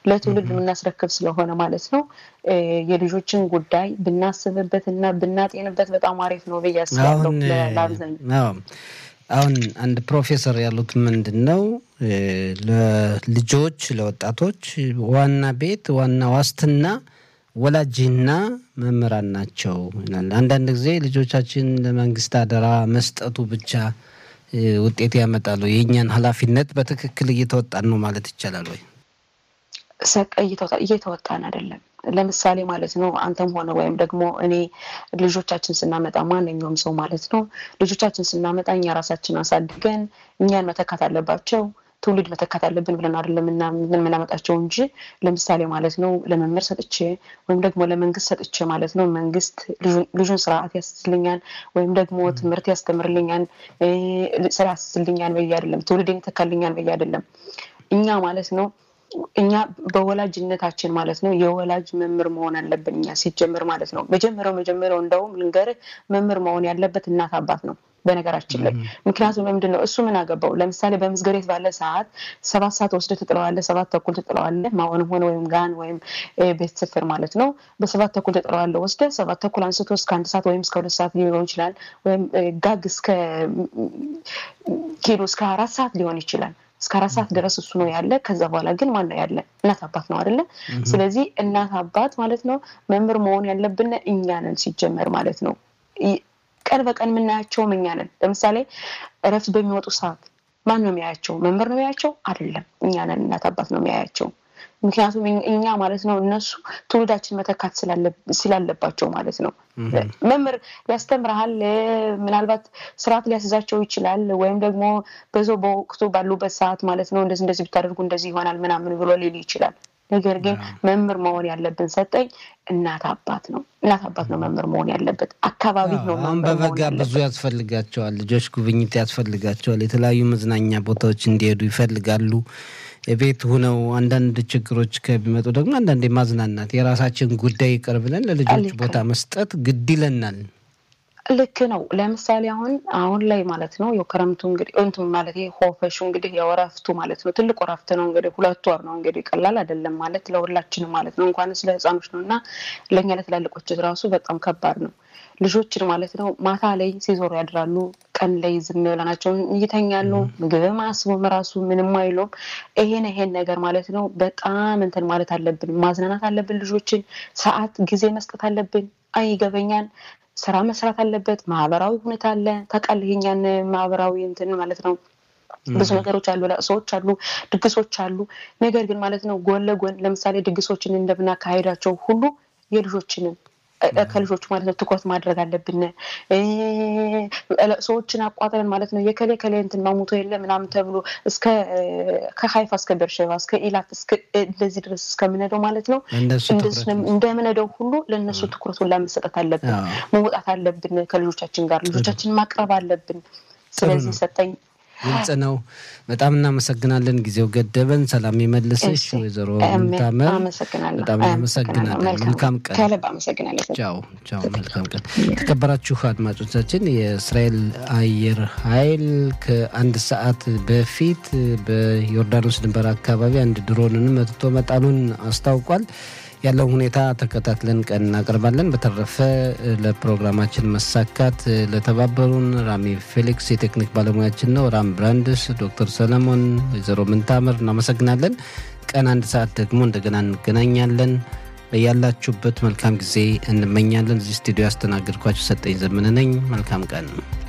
ለትውልድ የምናስረክብ ስለሆነ ማለት ነው የልጆችን ጉዳይ ብናስብበት እና ብናጤንበት በጣም አሪፍ ነው ብዬ አስባለሁ ለአብዛኛው አሁን አንድ ፕሮፌሰር ያሉት ምንድን ነው ለልጆች ለወጣቶች ዋና ቤት ዋና ዋስትና ወላጅና መምህራን ናቸው ይላል። አንዳንድ ጊዜ ልጆቻችን ለመንግስት አደራ መስጠቱ ብቻ ውጤት ያመጣሉ። የእኛን ኃላፊነት በትክክል እየተወጣን ነው ማለት ይቻላል ወይ? እየተወጣን አይደለም። ለምሳሌ ማለት ነው አንተም ሆነ ወይም ደግሞ እኔ ልጆቻችን ስናመጣ ማንኛውም ሰው ማለት ነው ልጆቻችን ስናመጣ እኛ ራሳችን አሳድገን እኛን መተካት አለባቸው ትውልድ መተካት አለብን ብለን አይደለም የምናመጣቸው እንጂ ለምሳሌ ማለት ነው ለመምህር ሰጥቼ ወይም ደግሞ ለመንግስት ሰጥቼ ማለት ነው መንግስት ልጁን ስርዓት ያስይዝልኛል ወይም ደግሞ ትምህርት ያስተምርልኛል ስራ ያስይዝልኛል በየ አይደለም ትውልድ ይተካልኛል በየ አይደለም እኛ ማለት ነው እኛ በወላጅነታችን ማለት ነው የወላጅ መምህር መሆን አለብን እኛ ሲጀምር ማለት ነው መጀመሪያው መጀመሪያው እንደውም ልንገርህ መምህር መሆን ያለበት እናት አባት ነው በነገራችን ላይ ምክንያቱም ምንድን ነው እሱ ምን አገባው ለምሳሌ በምስገሬት ባለ ሰዓት ሰባት ሰዓት ወስደ ትጥለዋለ ሰባት ተኩል ትጥለዋለ ማሆንም ሆነ ወይም ጋን ወይም ቤት ስፍር ማለት ነው በሰባት ተኩል ትጥለዋለ ወስደ ሰባት ተኩል አንስቶ እስከ አንድ ሰዓት ወይም እስከ ሁለት ሰዓት ሊሆን ይችላል ወይም ጋግ እስከ ኪሎ እስከ አራት ሰዓት ሊሆን ይችላል እስከ አራት ሰዓት ድረስ እሱ ነው ያለ ከዛ በኋላ ግን ማን ነው ያለ እናት አባት ነው አደለ ስለዚህ እናት አባት ማለት ነው መምህር መሆን ያለብን እኛ ነን ሲጀመር ማለት ነው ቀን በቀን የምናያቸውም እኛ ነን ለምሳሌ እረፍት በሚወጡ ሰዓት ማን ነው የሚያያቸው መምህር ነው የሚያያቸው አይደለም እኛ ነን እናት አባት ነው የሚያያቸው ምክንያቱም እኛ ማለት ነው እነሱ ትውልዳችን መተካት ስላለባቸው ማለት ነው መምህር ያስተምርሃል ምናልባት ስርዓት ሊያስዛቸው ይችላል ወይም ደግሞ በዛው በወቅቱ ባሉበት ሰዓት ማለት ነው እንደዚህ እንደዚህ ብታደርጉ እንደዚህ ይሆናል ምናምን ብሎ ሊል ይችላል ነገር ግን መምህር መሆን ያለብን ሰጠኝ እናት አባት ነው እናት አባት ነው መምህር መሆን ያለበት አካባቢ ነው አሁን በበጋ ብዙ ያስፈልጋቸዋል ልጆች ጉብኝት ያስፈልጋቸዋል የተለያዩ መዝናኛ ቦታዎች እንዲሄዱ ይፈልጋሉ ቤት ሁነው አንዳንድ ችግሮች ከሚመጡ ደግሞ አንዳንድ ማዝናናት የራሳችን ጉዳይ ይቅር ብለን ለልጆች ቦታ መስጠት ግድ ይለናል ልክ ነው ለምሳሌ አሁን አሁን ላይ ማለት ነው የክረምቱ እንግዲህ እንትን ማለት ሆፈሹ እንግዲህ የወረፍቱ ማለት ነው ትልቅ ወረፍት ነው እንግዲህ ሁለት ወር ነው እንግዲህ ቀላል አይደለም ማለት ለሁላችንም ማለት ነው እንኳን ስለ ህፃኖች ነው እና ለእኛ ለትላልቆች ራሱ በጣም ከባድ ነው ልጆችን ማለት ነው ማታ ላይ ሲዞሩ ያድራሉ ቀን ላይ ዝም ብለናቸውን ይተኛሉ ምግብም አስቡም ራሱ ምንም አይሉም ይሄን ይሄን ነገር ማለት ነው በጣም እንትን ማለት አለብን ማዝናናት አለብን ልጆችን ሰዓት ጊዜ መስጠት አለብን አይገበኛል ስራ መስራት አለበት ማህበራዊ ሁኔታ አለ ታውቃለህ የኛን ማህበራዊ እንትን ማለት ነው ብዙ ነገሮች አሉ ለቅሶዎች አሉ ድግሶች አሉ ነገር ግን ማለት ነው ጎን ለጎን ለምሳሌ ድግሶችን እንደምናካሄዳቸው ሁሉ የልጆችንን ከልጆቹ ማለት ነው ትኩረት ማድረግ አለብን ሰዎችን አቋጥረን ማለት ነው የከሌ ከሌ እንትን ማሙቶ የለ ምናምን ተብሎ እስከ ከሀይፋ እስከ ቤርሸባ እስከ ኢላት እንደዚህ ድረስ እስከምነደው ማለት ነው እንደምነደው ሁሉ ለእነሱ ትኩረት ሁላ መሰጠት አለብን መውጣት አለብን ከልጆቻችን ጋር ልጆቻችን ማቅረብ አለብን ስለዚህ ሰጠኝ ግልጽ ነው በጣም እናመሰግናለን ጊዜው ገደበን ሰላም የመልስሽ ወይዘሮ ምታመር በጣም እናመሰግናለን መልካም ቀን ቻው ቻው መልካም ቀን ተከበራችሁ አድማጮቻችን የእስራኤል አየር ኃይል ከአንድ ሰዓት በፊት በዮርዳኖስ ድንበር አካባቢ አንድ ድሮንን መትቶ መጣሉን አስታውቋል ያለውን ሁኔታ ተከታትለን ቀን እናቀርባለን። በተረፈ ለፕሮግራማችን መሳካት ለተባበሩን ራሚ ፌሊክስ የቴክኒክ ባለሙያችን ነው፣ ራም ብራንድስ፣ ዶክተር ሰለሞን፣ ወይዘሮ ምንታምር እናመሰግናለን። ቀን አንድ ሰዓት ደግሞ እንደገና እንገናኛለን። በያላችሁበት መልካም ጊዜ እንመኛለን። እዚህ ስቱዲዮ ያስተናገድኳችሁ ሰጠኝ ዘመነ ነኝ። መልካም ቀን